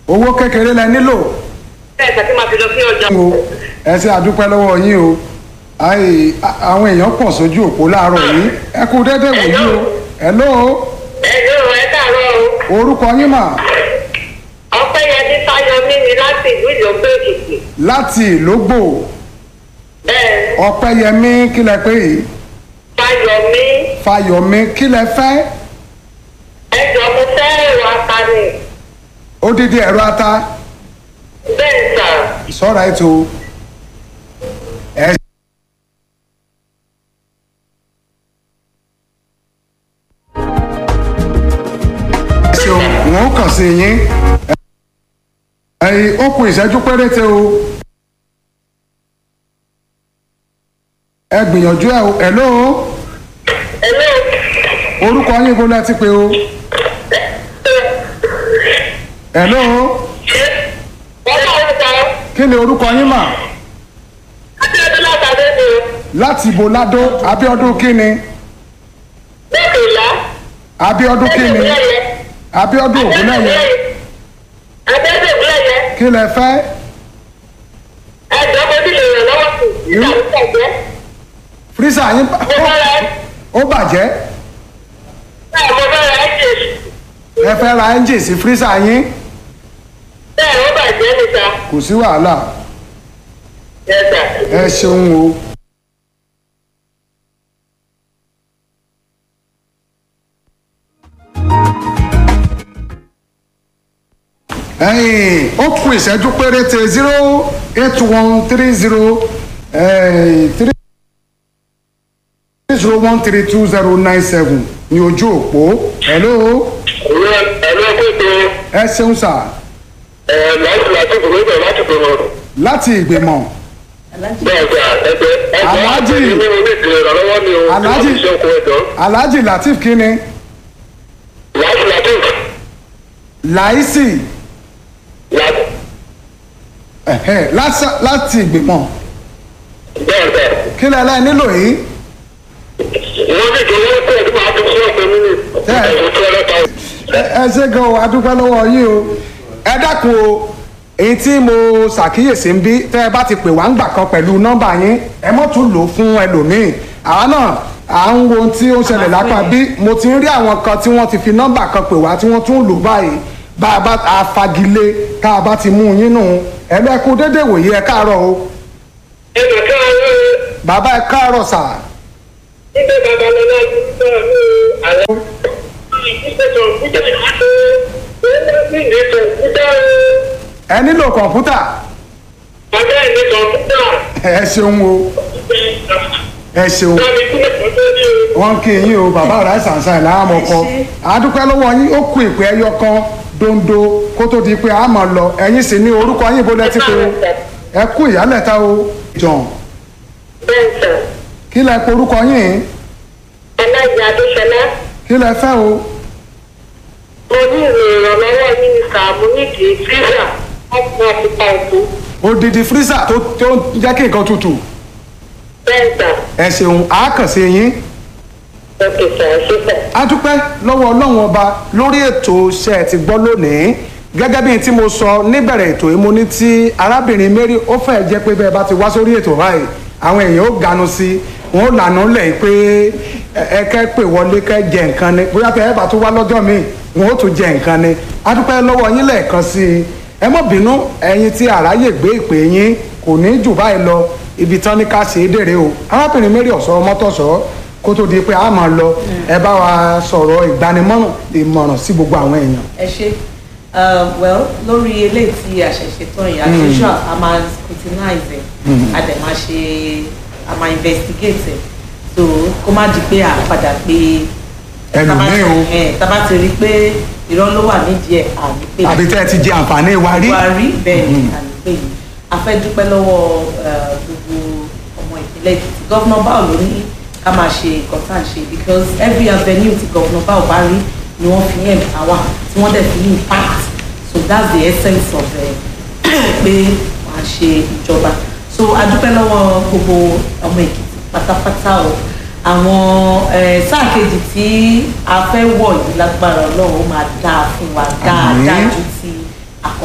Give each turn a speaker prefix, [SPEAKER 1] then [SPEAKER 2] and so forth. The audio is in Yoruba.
[SPEAKER 1] owó kékeré lẹ nílò
[SPEAKER 2] bẹ́ẹ̀ tàbí máa fi lọ sí ọjà.
[SPEAKER 1] o ẹ ṣe àdúpẹ́ lọ́wọ́ yín o Ai, a- àwọn èèyàn pọ̀ sójú òpó láàárọ̀ yìí ẹ kú dédé wòyí o hello
[SPEAKER 2] ẹ yóò ẹ káàárọ̀ o.
[SPEAKER 1] orúkọ yín mà
[SPEAKER 2] ọpẹ́yẹmí fáyọmí ni láti ìlú ìjọba èkìtì.
[SPEAKER 1] láti ìlógbò
[SPEAKER 2] bẹ́ẹ̀
[SPEAKER 1] ọpẹ́yẹmí kí lẹ pé yìí
[SPEAKER 2] fáyọmí
[SPEAKER 1] fáyọmí kí lẹ fẹ́
[SPEAKER 2] ẹjọ́ mo fẹ́ ẹ̀rọ apani.
[SPEAKER 1] odidi ẹ̀rọ ata
[SPEAKER 2] bẹ́ẹ̀ sà
[SPEAKER 1] sọ́ra ètò ẹ ṣeun wọn kàn sí yín ẹyin ó kù ìṣẹ́jú péréte o ẹ gbìyànjú ẹ o hello
[SPEAKER 2] ẹ̀lọ́
[SPEAKER 1] orúkọ yín bó lẹ ti pé o hello
[SPEAKER 2] wọ́n bá wọn sọ
[SPEAKER 1] kí ni orúkọ yín mà
[SPEAKER 2] akíndé látàdé ni
[SPEAKER 1] láti ibo ládó abíọ́dún kí ni
[SPEAKER 2] lókèlá
[SPEAKER 1] abíọ́dún kí ni abíọ́dún ògúnlẹ̀yẹ
[SPEAKER 2] adébẹ̀ ògúnlẹ̀yẹ
[SPEAKER 1] kí lẹ fẹ́
[SPEAKER 2] ẹjọ́ mo ti lè ràn lọ́wọ́ sí ìgbà tó tẹ̀jẹ́
[SPEAKER 1] fírísà yín bà-
[SPEAKER 2] mo fẹ́ ra
[SPEAKER 1] ó bàjẹ́
[SPEAKER 2] bẹ́ẹ̀ mo fẹ́ ra ẹ̀jẹ̀
[SPEAKER 1] ẹ fẹ́ ra ẹ́ńjìn sí fírísà yín
[SPEAKER 2] bẹ́ẹ̀ ó bàjẹ́ níta
[SPEAKER 1] kò sí wàhálà
[SPEAKER 2] ẹ̀sà
[SPEAKER 1] ẹ ṣeun o. ẹyìn ó kù ìṣẹ́jú péréte zero eight one three zero three zero one three two zero nine seven ní ojú òpó hello
[SPEAKER 2] ẹ̀lọ́ gbogbo
[SPEAKER 1] ẹ ṣeun sà
[SPEAKER 2] ẹ̀ láti láti gbogbo láti gbogbo
[SPEAKER 1] láti ìgbìmọ̀
[SPEAKER 2] bẹ́ẹ̀ sà ẹgbẹ́ ẹgbẹ́
[SPEAKER 1] Alhaji.
[SPEAKER 2] àti ìlú mi ti ìrànlọ́wọ́ mi o
[SPEAKER 1] Alhaji.
[SPEAKER 2] láti ṣe oko ẹ̀dọ́
[SPEAKER 1] alhaji latif kínni
[SPEAKER 2] láti láti
[SPEAKER 1] láìsì
[SPEAKER 2] láti
[SPEAKER 1] ẹ̀hẹ́, lásà- láti ìgbìmọ̀
[SPEAKER 2] bẹ́ẹ̀ sà
[SPEAKER 1] kí lẹ́lẹ́ nílò yìí
[SPEAKER 2] wọ́n ní ìjọba ó tẹ̀ tí màá fi fún ọ̀pẹ nínú
[SPEAKER 1] Bẹ́ẹ̀.
[SPEAKER 2] ẹ̀sùn tí ọlọ́ta
[SPEAKER 1] ẹ ẹ ṣe gan o adúpẹ́ lọ́wọ́ yín o ẹ dákun o èyí tí mo ṣàkíyèsí ń bí tẹ́ ẹ bá ti pè wá ń gbà kan pẹ̀lú nọ́mbà yín ẹ mọ́ tún lò ó fún ẹlòmíì àwa náà à ń wo ohun tí ó ń ṣẹlẹ̀ lápá bí mo ti ń rí àwọn kan tí wọ́n ti fi nọ́mbà kan pè wá tí wọ́n tún lò báyìí bá a bá a fagilé tá a bá ti mú un yín nù ẹ lẹ́kú dédé wòye ẹ káàárọ̀ o
[SPEAKER 2] ẹ̀sùn tí wọ́n ń
[SPEAKER 1] bàbá ẹ káàárọ̀ sà
[SPEAKER 2] nígbà babalọ́lá ti sọ ní àlẹ́ ìgbésẹ̀ ìgbésẹ̀
[SPEAKER 1] ẹ nílò kọ̀ǹpútà
[SPEAKER 2] ọjọ́ ìní kọ̀ǹpútà
[SPEAKER 1] ẹ ṣeun o ẹ ṣeun
[SPEAKER 2] láti kúlẹ̀ kọ́tọ́ ní o.
[SPEAKER 1] wọn kí yín o bàbá ọ̀rá ìsànsá ẹ̀ láàmú ọkọ àdúpẹ́ lọ́wọ́ yín ó kú ìpè ẹyọ kan dondo kó tó di pé a máa lọ ẹ̀yin sì ní orúkọ yín bó lẹ ti pé o ẹ kú ìyálẹ̀ta o john
[SPEAKER 2] bẹ́ẹ̀ sà
[SPEAKER 1] kí lẹ pe orúkọ yín
[SPEAKER 2] ẹlẹ́yìn adéṣọlá
[SPEAKER 1] kí lẹ fẹ́ o
[SPEAKER 2] mo ní ìrò ìrànlọ́wọ́ yín ní sàmú nídìí fíìsà ọ̀pọ̀ àtìpà òkú
[SPEAKER 1] odidi fírísà tó tó ń jẹ́ kí nǹkan tutù
[SPEAKER 2] bẹ́ẹ̀ sà
[SPEAKER 1] ẹ ṣeun àákànṣe yín
[SPEAKER 2] òkè sà ṣífẹ̀.
[SPEAKER 1] adúpẹ́ lọ́wọ́ ọlọ́run ọba lórí ètò iṣẹ́ ti gbọ́ lónìí gẹ́gẹ́ bí n tí mo sọ níbẹ̀rẹ̀ ètò yìí mo ní tí arábìnrin mary ó fẹ́ jẹ́ pé bẹ́ẹ̀ bá ti wá sórí ètò báyìí àwọn èèyàn ó ganu sí i wọn ó lànà lẹ̀ pé ẹ- ẹ kẹ́ pè wọlé kẹ́ jẹ nǹkan ni bóyá tẹ ẹ bá tún wá lọ́jọ́ míì wọn ó tún jẹ nǹkan ni adúpẹ́ lọ́wọ́ yín lẹ́ẹ̀kan sí i ẹ mọ̀ bínú ẹ̀yin tí àráyè gbé ìpè yín kò ní jù báyìí lọ ibi tán ní ká ṣe é dèrè o arábìnrin mary ọ̀sọ́ mọ́tọ̀sọ́ kó tó di pé a máa lọ ẹ bá wa sọ̀rọ̀ ìgbanimọ̀ràn ìmọ̀ràn sí gbogbo àwọn èèyàn.
[SPEAKER 3] ẹ ṣe uh, well lórí eléyìí tí a ṣẹ̀ṣẹ̀ tán yìí as usual a máa scrutinize ẹ̀ a dẹ̀ máa ṣe a máa investigate ẹ̀ so kó má di pé a padà pé
[SPEAKER 1] Ẹlòmíì o.
[SPEAKER 3] tábà ti rí i pé irọ́ ló wà nídìí ẹ̀ àní pé
[SPEAKER 1] àbí tẹ́ ẹ ti jẹ àǹfààní wa rí.
[SPEAKER 3] wà rí bẹ́ẹ̀ ni àní pé yìí a fẹ́ dúpẹ́ lọ́wọ́ uh, gbogbo ọmọ ìpínlẹ̀ èkìtì gọ́vnà báwo ló ní ká máa ṣe nǹkan tá à ń ṣe because every avenue tí gọ́vnà báwo bá rí ni wọ́n fi yẹn power tí wọ́n dẹ̀ fi ní impact so that's the essence of uh, pé wọ́n á ṣe ìjọba so a dúpẹ́ lọ́wọ́ gbogbo ọmọ èkìtì pátápátá o àwọn eh, sáà kejì tí a fẹ́ wọ̀ yìí lágbára ọlọ́run ó máa dáa fún wa dáadáa
[SPEAKER 1] Àmín.
[SPEAKER 3] ju